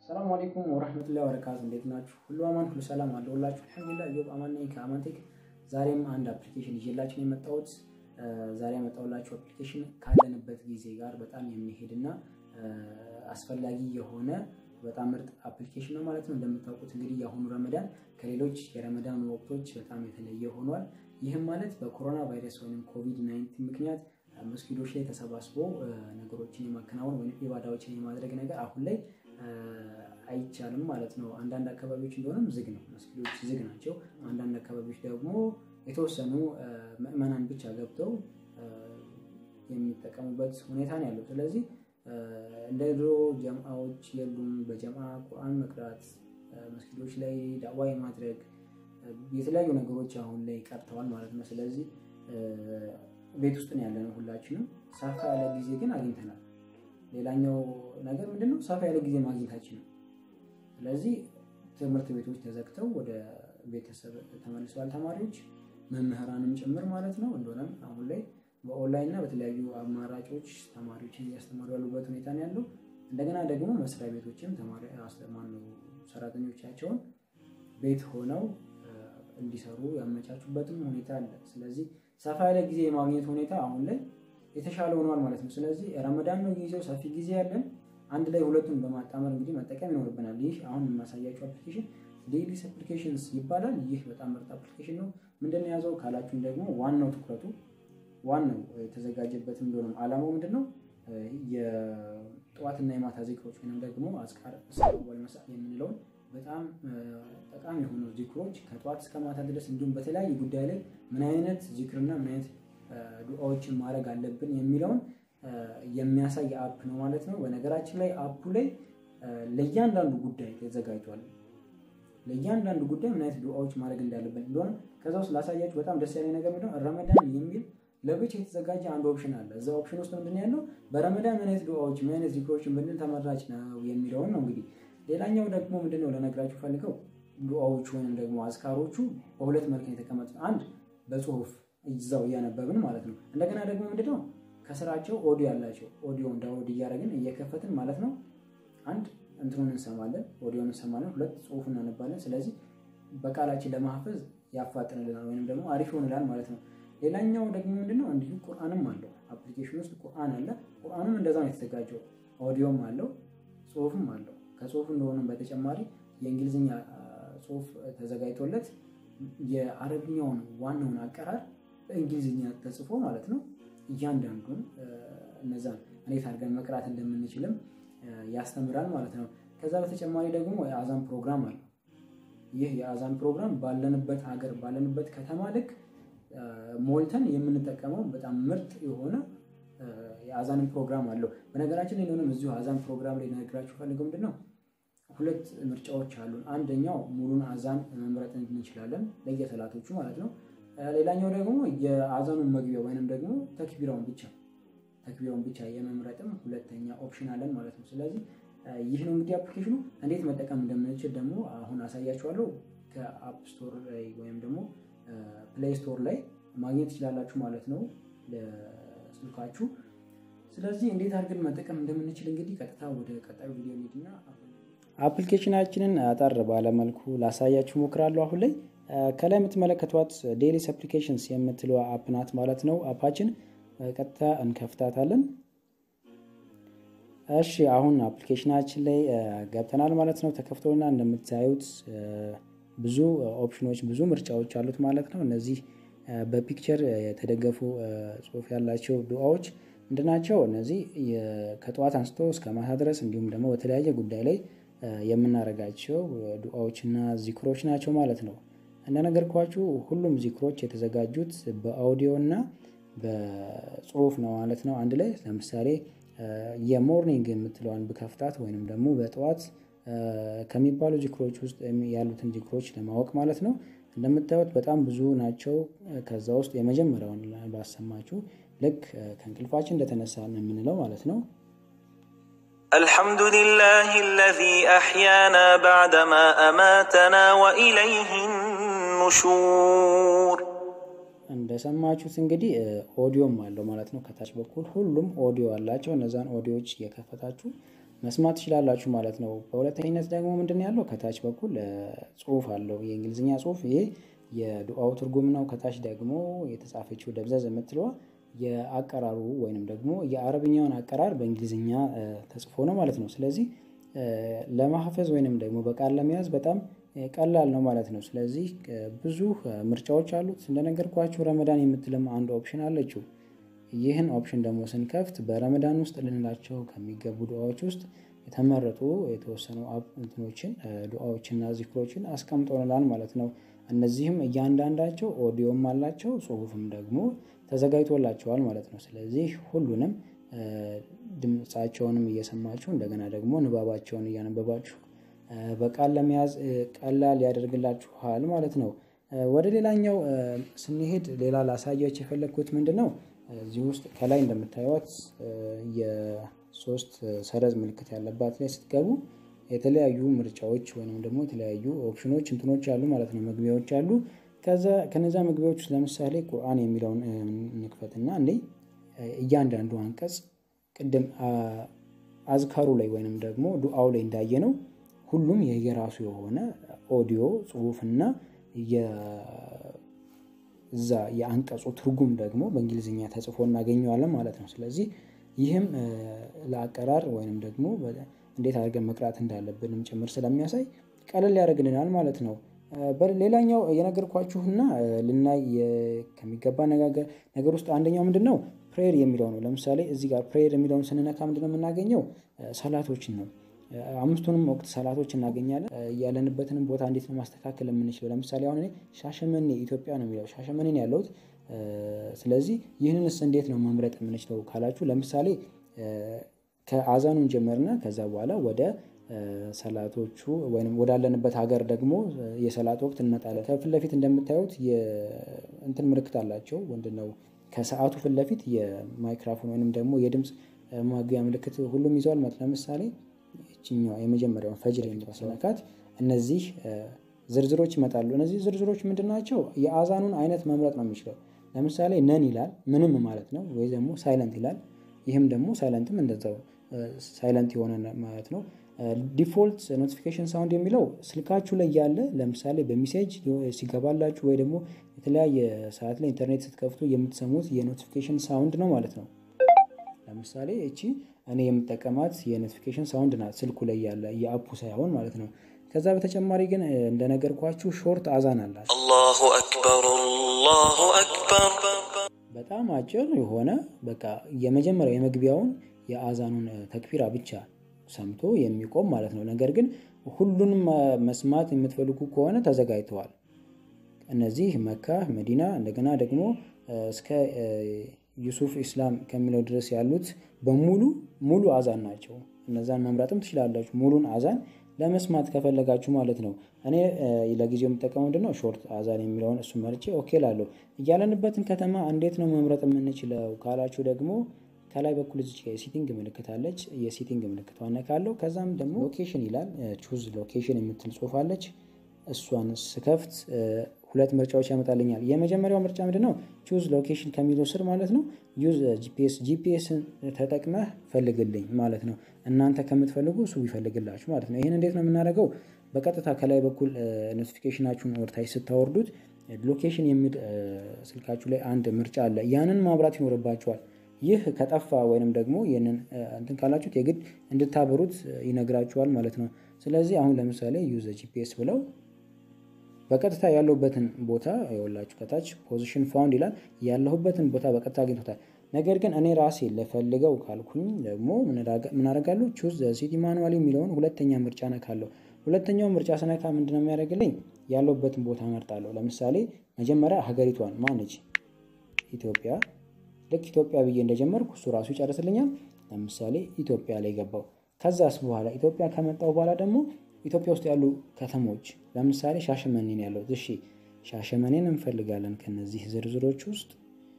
ሰላም አለይኩም ወረህመቱላሂ ወበረካቱ። እንዴት ናችሁ? ሁሉ አማን፣ ሁሉ ሰላም አለሁላችሁ። አልሐምዱሊላህ እዮብ አማን ነኝ ከአማንቴክ። ዛሬም አንድ አፕሊኬሽን ይዤላችሁ ነው የመጣሁት። ዛሬ ያመጣሁላችሁ አፕሊኬሽን ካለንበት ጊዜ ጋር በጣም የሚሄድና አስፈላጊ የሆነ በጣም ምርጥ አፕሊኬሽን ነው ማለት ነው። እንደምታውቁት እንግዲህ የአሁኑ ረመዳን ከሌሎች የረመዳን ወቅቶች በጣም የተለየ ሆኗል። ይህም ማለት በኮሮና ቫይረስ ወይም ኮቪድ 19 ምክንያት መስጊዶች ላይ ተሰባስቦ ነገሮችን የማከናወን ወይም ኢባዳዎችን የማድረግ ነገር አሁን ላይ አይቻልም ማለት ነው። አንዳንድ አካባቢዎች እንደሆነም ዝግ ነው፣ መስጊዶች ዝግ ናቸው። አንዳንድ አካባቢዎች ደግሞ የተወሰኑ ምዕመናን ብቻ ገብተው የሚጠቀሙበት ሁኔታ ነው ያለው። ስለዚህ እንደ ድሮ ጀምአዎች የሉም። በጀምአ ቁርአን መቅራት፣ መስጊዶች ላይ ዳዋ የማድረግ የተለያዩ ነገሮች አሁን ላይ ቀርተዋል ማለት ነው። ስለዚህ ቤት ውስጥ ነው ያለነው ሁላችንም። ሰፋ ያለ ጊዜ ግን አግኝተናል። ሌላኛው ነገር ምንድነው? ሰፋ ያለ ጊዜ ማግኘታችን ነው። ስለዚህ ትምህርት ቤቶች ተዘግተው ወደ ቤተሰብ ተመልሰዋል ተማሪዎች፣ መምህራንም ጭምር ማለት ነው። እንደሆነም አሁን ላይ በኦንላይን እና በተለያዩ አማራጮች ተማሪዎችን እያስተማሩ ያሉበት ሁኔታ ነው ያለው። እንደገና ደግሞ መስሪያ ቤቶችም ተማሪ አስተማሪ ሰራተኞቻቸውን ቤት ሆነው እንዲሰሩ ያመቻቹበትም ሁኔታ አለ። ስለዚህ ሰፋ ያለ ጊዜ የማግኘት ሁኔታ አሁን ላይ የተሻለ ሆኗል ማለት ነው። ስለዚህ ረመዳን ነው ጊዜው፣ ሰፊ ጊዜ ያለን አንድ ላይ ሁለቱን በማጣመር እንግዲህ መጠቀም ይኖርብናል። ይህ አሁን የማሳያቸው አፕሊኬሽን ዴይሊስ አፕሊኬሽንስ ይባላል። ይህ በጣም ምርጥ አፕሊኬሽን ነው። ምንድን ነው የያዘው ካላችሁን ደግሞ ዋናው ትኩረቱ ዋናው የተዘጋጀበት እንደሆነም አላማው ምንድን ነው የጠዋትና የማታ ዚክሮች ወይም ደግሞ አዝካር ወልመሳ የምንለውን በጣም ጠቃሚ የሆኑ ዚክሮች ከጠዋት እስከ ማታ ድረስ እንዲሁም በተለያዩ ጉዳይ ላይ ምን አይነት ዚክርና ምን አይነት ዱዓዎችን ማድረግ አለብን የሚለውን የሚያሳይ አፕ ነው ማለት ነው። በነገራችን ላይ አፑ ላይ ለእያንዳንዱ ጉዳይ ተዘጋጅቷል። ለእያንዳንዱ ጉዳይ ምን አይነት ዱዓዎች ማድረግ እንዳለብን እንደሆነ ከዛ ውስጥ ላሳያችሁ። በጣም ደስ ያለኝ ነገር ምንድነው ረመዳን የሚል ለብቻ የተዘጋጀ አንድ ኦፕሽን አለ። እዛ ኦፕሽን ውስጥ ምንድን ያለው በረመዳን ምን አይነት ዱዓዎች ምን አይነት ዚክሮችን ብንል ተመራጭ ነው የሚለውን ነው እንግዲህ ሌላኛው ደግሞ ምንድነው ለነግራችሁ ፈልገው ዱዓዎቹ ወይም ደግሞ አዝካሮቹ በሁለት መልክ የተቀመጡት፣ አንድ በጽሁፍ እዛው እያነበብን ማለት ነው። እንደገና ደግሞ ምንድነው ከስራቸው ኦዲዮ ያላቸው ኦዲዮን ዳውንሎድ እያደረግን እየከፈትን ማለት ነው። አንድ እንትኑን እንሰማለን፣ ኦዲዮን እንሰማለን፣ ሁለት ጽሁፍ እናነባለን። ስለዚህ በቃላችን ለማሐፈዝ ያፋጥንልናል ወይም ደግሞ አሪፍ ይሆንላል ማለት ነው። ሌላኛው ደግሞ ምንድነው እንዲሁ ቁርአንም አለው አፕሊኬሽን ውስጥ ቁርአን አለ። ቁርአንም እንደዛ ነው የተዘጋጀው። ኦዲዮም አለው፣ ጽሁፍም አለው። ከጽሁፍ እንደሆነም በተጨማሪ የእንግሊዝኛ ጽሁፍ ተዘጋጅቶለት የአረብኛውን ዋናውን አቀራር በእንግሊዝኛ ተጽፎ ማለት ነው እያንዳንዱን እነዛን እንዴት አድርገን መቅራት እንደምንችልም ያስተምራል ማለት ነው። ከዛ በተጨማሪ ደግሞ የአዛን ፕሮግራም አለው። ይህ የአዛን ፕሮግራም ባለንበት ሀገር ባለንበት ከተማ ልክ ሞልተን የምንጠቀመው በጣም ምርጥ የሆነ የአዛንን ፕሮግራም አለው። በነገራችን ላይ እንደሆነም እዚሁ አዛን ፕሮግራም ላይ ነግራችሁ ፈልገው ምንድን ነው ሁለት ምርጫዎች አሉን። አንደኛው ሙሉን አዛን መምረጥ እንችላለን ለየሰላቶቹ ማለት ነው። ሌላኛው ደግሞ የአዛኑን መግቢያ ወይንም ደግሞ ተክቢራውን ብቻ ተክቢራውን ብቻ የመምረጥም ሁለተኛ ኦፕሽን አለን ማለት ነው። ስለዚህ ይህ ነው እንግዲህ አፕሊኬሽኑ። እንዴት መጠቀም እንደምንችል ደግሞ አሁን አሳያችኋለሁ። ከአፕ ስቶር ላይ ወይም ደግሞ ፕሌይ ስቶር ላይ ማግኘት ትችላላችሁ ማለት ነው ለስልካችሁ። ስለዚህ እንዴት አድርገን መጠቀም እንደምንችል እንግዲህ ቀጥታ ወደ ቀጣዩ ቪዲዮ እንሂድና አፕሊኬሽናችንን አጠር ባለመልኩ ላሳያችሁ ሞክራለሁ አሁን ላይ ከላይ የምትመለከቷት ዴሊስ አፕሊኬሽንስ የምትለዋ አፕ ናት ማለት ነው። አፓችን ቀጥታ እንከፍታታለን። እሺ አሁን አፕሊኬሽናችን ላይ ገብተናል ማለት ነው። ተከፍቶና እንደምታዩት ብዙ ኦፕሽኖች ብዙ ምርጫዎች አሉት ማለት ነው። እነዚህ በፒክቸር የተደገፉ ጽሑፍ ያላቸው ዱዓዎች ምንድናቸው? እነዚህ ከጠዋት አንስቶ እስከ ማታ ድረስ እንዲሁም ደግሞ በተለያየ ጉዳይ ላይ የምናደርጋቸው ዱዓዎችና ዚክሮች ናቸው ማለት ነው። እንደነገርኳችሁ ሁሉም ዚክሮች የተዘጋጁት በአውዲዮ እና በጽሁፍ ነው ማለት ነው አንድ ላይ። ለምሳሌ የሞርኒንግ የምትለዋን ብከፍታት ወይንም ደግሞ በጠዋት ከሚባሉ ዚክሮች ውስጥ ያሉትን ዚክሮች ለማወቅ ማለት ነው። እንደምታዩት በጣም ብዙ ናቸው። ከዛ ውስጥ የመጀመሪያውን ባሰማችሁ ልክ ከእንቅልፋችን እንደተነሳ ነው የምንለው ማለት ነው። الحمد لله الذي أحيانا بعدما أماتنا وإليه النشور እንደሰማችሁት እንግዲህ ኦዲዮም አለው ማለት ነው። ከታች በኩል ሁሉም ኦዲዮ አላቸው። እነዛን ኦዲዮዎች እየከፈታችሁ መስማት ትችላላችሁ ማለት ነው። በሁለተኝነት ደግሞ ምንድን ያለው ከታች በኩል ጽሁፍ አለው የእንግሊዝኛ ጽሁፍ ይሄ የዱዓው ትርጉም ነው። ከታች ደግሞ የተጻፈችው ደብዘዝ የምትለዋ የአቀራሩ ወይንም ደግሞ የአረብኛውን አቀራር በእንግሊዝኛ ተጽፎ ነው ማለት ነው። ስለዚህ ለማሐፈዝ ወይንም ደግሞ በቃል ለመያዝ በጣም ቀላል ነው ማለት ነው። ስለዚህ ብዙ ምርጫዎች አሉት እንደነገርኳችሁ ረመዳን የምትልም አንድ ኦፕሽን አለችው። ይህን ኦፕሽን ደግሞ ስንከፍት በረመዳን ውስጥ ልንላቸው ከሚገቡ ዱዓዎች ውስጥ የተመረጡ የተወሰኑ እንትኖችን ዱዓዎችና ዚክሮችን አስቀምጦልናል ማለት ነው። እነዚህም እያንዳንዳቸው ኦዲዮም አላቸው ጽሁፍም ደግሞ ተዘጋጅቶላቸዋል ማለት ነው። ስለዚህ ሁሉንም ድምፃቸውንም እየሰማችሁ እንደገና ደግሞ ንባባቸውን እያነበባችሁ በቃል ለመያዝ ቀላል ያደርግላችኋል ማለት ነው። ወደ ሌላኛው ስንሄድ ሌላ ላሳያችሁ የፈለግኩት ምንድን ነው? እዚህ ውስጥ ከላይ እንደምታዩት የሶስት ሰረዝ ምልክት ያለባት ላይ ስትገቡ የተለያዩ ምርጫዎች ወይም ደግሞ የተለያዩ ኦፕሽኖች እንትኖች አሉ ማለት ነው። መግቢያዎች አሉ። ከዛ ከነዛ መግቢያዎች ውስጥ ለምሳሌ ቁርአን የሚለውን እንክፈትና እንዴ እያንዳንዱ አንቀጽ ቅድም አዝካሩ ላይ ወይንም ደግሞ ዱዓው ላይ እንዳየ ነው ሁሉም የየራሱ የሆነ ኦዲዮ ጽሁፍና እዛ የአንቀጹ ትርጉም ደግሞ በእንግሊዝኛ ተጽፎ እናገኘዋለን ማለት ነው። ስለዚህ ይህም ለአቀራር ወይንም ደግሞ እንዴት አድርገን መቅራት እንዳለብንም ጭምር ስለሚያሳይ ቀለል ያደርግልናል ማለት ነው። ሌላኛው የነገርኳችሁና ልናይ ከሚገባ ነገር ውስጥ አንደኛው ምንድን ነው? ፕሬየር የሚለው ነው። ለምሳሌ እዚህ ጋር ፕሬየር የሚለውን ስንነካ ምንድን ነው የምናገኘው? ሰላቶችን ነው። አምስቱንም ወቅት ሰላቶች እናገኛለን። ያለንበትንም ቦታ እንዴት ነው ማስተካከል የምንችለው? ለምሳሌ አሁን እኔ ሻሸመኔ ኢትዮጵያ ነው የሚለው ሻሸመኔ ነው ያለሁት። ስለዚህ ይህንንስ እንዴት ነው መምረጥ የምንችለው ካላችሁ፣ ለምሳሌ ከአዛኑን ጀመርና ከዛ በኋላ ወደ ሰላቶቹ ወይም ወዳለንበት ሀገር ደግሞ የሰላት ወቅት እንመጣለን። ከፊት ለፊት እንደምታዩት እንትን ምልክት አላቸው። ምንድን ነው ከሰዓቱ ፊት ለፊት የማይክራፎን ወይንም ደግሞ የድምፅ ማጉያ ምልክት ሁሉም ይዘዋል ማለት ለምሳሌ ይችኛዋ የመጀመሪያውን ፈጅር የሚመስለካት እነዚህ ዝርዝሮች ይመጣሉ። እነዚህ ዝርዝሮች ምንድን ናቸው? የአዛኑን አይነት መምረጥ ነው የሚችለው። ለምሳሌ ነን ይላል ምንም ማለት ነው፣ ወይ ደግሞ ሳይለንት ይላል። ይህም ደግሞ ሳይለንትም እንደዛው ሳይለንት የሆነ ማለት ነው። ዲፎልት ኖቲፊኬሽን ሳውንድ የሚለው ስልካችሁ ላይ ያለ ለምሳሌ በሚሴጅ ሲገባላችሁ ወይ ደግሞ የተለያየ ሰዓት ላይ ኢንተርኔት ስትከፍቱ የምትሰሙት የኖቲፊኬሽን ሳውንድ ነው ማለት ነው። ለምሳሌ እቺ እኔ የምጠቀማት የኖቲፊኬሽን ሳውንድ ናት፣ ስልኩ ላይ ያለ የአፑ ሳይሆን ማለት ነው። ከዛ በተጨማሪ ግን እንደነገርኳችሁ ሾርት አዛን አላት። አላሁ አክበር አላሁ አክበር። በጣም አጭር የሆነ በቃ የመጀመሪያው የመግቢያውን የአዛኑን ተክቢራ ብቻ ሰምቶ የሚቆም ማለት ነው። ነገር ግን ሁሉንም መስማት የምትፈልጉ ከሆነ ተዘጋጅተዋል። እነዚህ መካ፣ መዲና እንደገና ደግሞ እስከ ዩሱፍ ኢስላም ከሚለው ድረስ ያሉት በሙሉ ሙሉ አዛን ናቸው። እነዛን መምራትም ትችላላችሁ፣ ሙሉን አዛን ለመስማት ከፈለጋችሁ ማለት ነው። እኔ ለጊዜው የምጠቀመው ምንድነው ሾርት አዛን የሚለውን እሱ መርጬ ኦኬ ላለሁ። እያለንበትን ከተማ እንዴት ነው መምረጥ የምንችለው ካላችሁ ደግሞ ከላይ በኩል እዚች የሲቲንግ ምልክት አለች። የሲቲንግ ምልክት ነካለሁ። ከዛም ደግሞ ሎኬሽን ይላል። ቹዝ ሎኬሽን የምትል ጽሁፍ አለች። እሷን ስከፍት ሁለት ምርጫዎች ያመጣልኛል። የመጀመሪያው ምርጫ ምንድን ነው? ቹዝ ሎኬሽን ከሚለው ስር ማለት ነው ዩዝ ጂፒኤስ ጂፒኤስን ተጠቅመህ ፈልግልኝ ማለት ነው። እናንተ ከምትፈልጉ እሱ ይፈልግላችሁ ማለት ነው። ይህን እንዴት ነው የምናደርገው? በቀጥታ ከላይ በኩል ኖቲፊኬሽናችሁን ወርታች ስታወርዱት ሎኬሽን የሚል ስልካችሁ ላይ አንድ ምርጫ አለ። ያንን ማብራት ይኖርባችኋል። ይህ ከጠፋ ወይንም ደግሞ ይህንን እንትን ካላችሁት የግድ እንድታበሩት ይነግራችኋል ማለት ነው። ስለዚህ አሁን ለምሳሌ ዩዘ ጂፒኤስ ብለው በቀጥታ ያለሁበትን ቦታ የወላችሁ ከታች ፖዚሽን ፋውንድ ይላል። ያለሁበትን ቦታ በቀጥታ አግኝቶታል። ነገር ግን እኔ ራሴ ለፈልገው ካልኩኝ ደግሞ ምን አደርጋለሁ? ቹዝ ሲቲ ማኑዋል የሚለውን ሁለተኛ ምርጫ ነካለሁ። ሁለተኛው ምርጫ ስነካ ምንድነው የሚያደርግልኝ? ያለሁበትን ቦታ መርጣለሁ። ለምሳሌ መጀመሪያ ሀገሪቷን ማነች? ኢትዮጵያ ልክ ኢትዮጵያ ብዬ እንደጀመርኩ እሱ ራሱ ይጨርስልኛል። ለምሳሌ ኢትዮጵያ ላይ ገባው። ከዛስ በኋላ ኢትዮጵያ ከመጣው በኋላ ደግሞ ኢትዮጵያ ውስጥ ያሉ ከተሞች ለምሳሌ ሻሸመኔን ያለው እሺ፣ ሻሸመኔን እንፈልጋለን። ከነዚህ ዝርዝሮች ውስጥ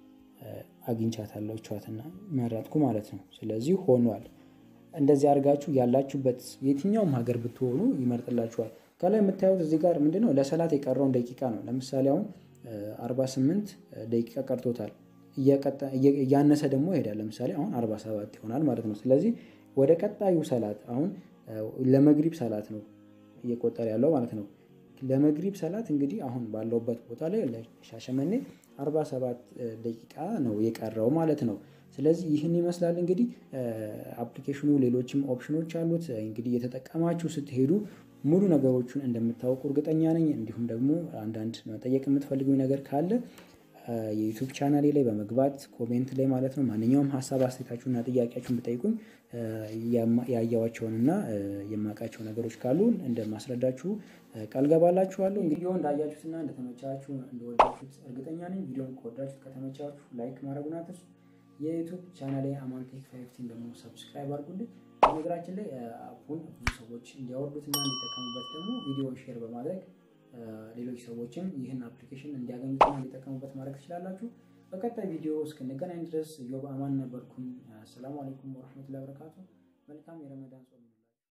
አግኝቻታለሁ ቿትና መረጥኩ ማለት ነው። ስለዚህ ሆኗል። እንደዚህ አድርጋችሁ ያላችሁበት የትኛውም ሀገር ብትሆኑ ይመርጥላችኋል። ከላይ የምታዩት እዚህ ጋር ምንድነው ለሰላት የቀረውን ደቂቃ ነው። ለምሳሌ አሁን 48 ደቂቃ ቀርቶታል። እያነሰ ደግሞ ይሄዳል። ለምሳሌ አሁን 47 ይሆናል ማለት ነው። ስለዚህ ወደ ቀጣዩ ሰላት አሁን ለመግሪብ ሰላት ነው እየቆጠረ ያለው ማለት ነው። ለመግሪብ ሰላት እንግዲህ አሁን ባለውበት ቦታ ላይ ለሻሸመኔ 47 ደቂቃ ነው የቀረው ማለት ነው። ስለዚህ ይህን ይመስላል እንግዲህ አፕሊኬሽኑ ሌሎችም ኦፕሽኖች አሉት። እንግዲህ እየተጠቀማችሁ ስትሄዱ ሙሉ ነገሮቹን እንደምታውቁ እርግጠኛ ነኝ። እንዲሁም ደግሞ አንዳንድ መጠየቅ የምትፈልጉኝ ነገር ካለ የዩቱብ ቻናሌ ላይ በመግባት ኮሜንት ላይ ማለት ነው ማንኛውም ሀሳብ አስተያየታችሁና ጥያቄያችሁን ብጠይቁኝ ያየዋቸውንና የማውቃቸው ነገሮች ካሉ እንደማስረዳችሁ ቃል ገባላችኋለሁ። እንግዲህ እንዳያችሁትና እንደተመቻችሁ እንደወዳችሁት እርግጠኛ ነኝ። ቪዲዮን ከወዳችሁት ከተመቻችሁ ላይክ ማድረጉን አትርሱ። የዩቱብ ቻናሌ አማንቴክ ፋይፍቲን ደግሞ ሰብስክራይብ አድርጉልኝ። በነገራችን ላይ አፑን ብዙ ሰዎች እንዲያወርዱትና እንዲጠቀሙበት ደግሞ ቪዲዮን ሼር በማድረግ ሌሎች ሰዎችም ይህን አፕሊኬሽን እንዲያገኙትና እንዲጠቀሙበት ማድረግ ትችላላችሁ። በቀጣይ ቪዲዮ እስክንገናኝ ድረስ ዮብ አማን ነበርኩኝ። አሰላሙ አለይኩም ወረሕመቱላሂ ወበረካቱ። መልካም የረመዳን ጾም